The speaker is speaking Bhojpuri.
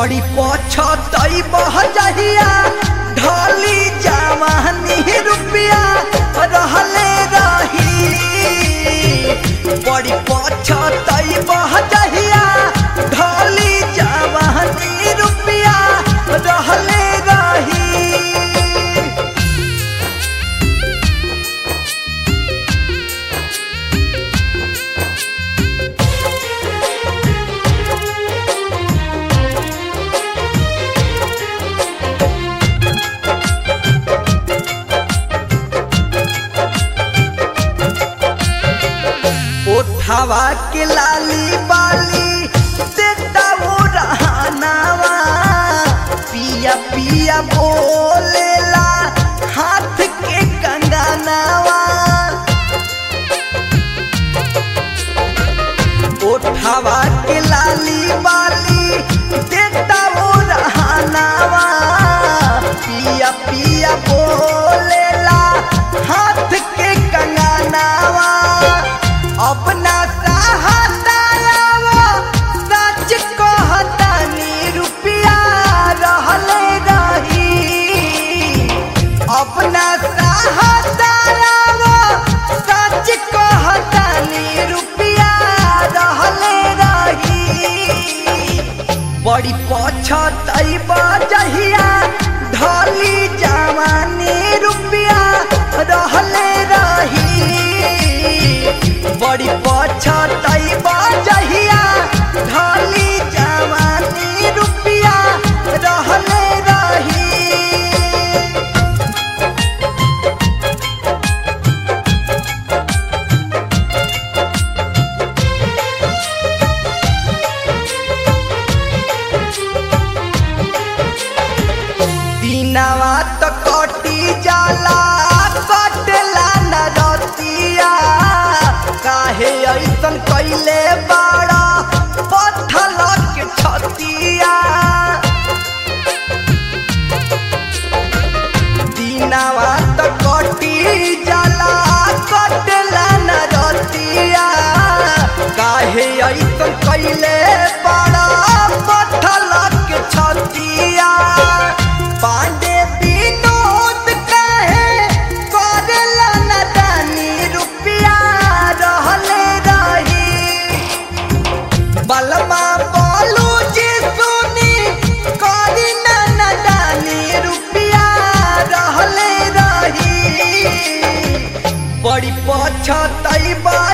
बड़ी पछतई बह जहिया ढली जवानी रुपया रहले रही बड़ी पछतई बह जहिया ढली जवानी रुपया रहले रही ओठावा के लाली बाली देता वो रहनावा पिया पिया बोलेला हाथ के कंगनावा ओठावा के लाली बाली देता वो रहनावा पिया पिया बोलेला हाथ के कंगनावा अपना सहातावा सच कहतानी रुपया रहले रही अपना सहातावा सच कहतानी रुपया रहले रही बड़ी पछतई बजहिया ढली जवानी रुपया रहले रही बड़ी पछतई बजहिया ढली जवानी रुपया रहले रही दिनवा तो कटी जाला कटला न रतिया काहे ऐसन कैले बाड़ा पत्थल के छतिया दिनवा तो कटी जाला कटला न रतिया काहे ऐसन कैले बाड़ा पत्थल के छतिया पांडे विनोद कहे करेला न दानी रुपया रहले रही बलमा बोलू जी सुनी करी न न दानी रुपया रहले रही बड़ी पछतई बा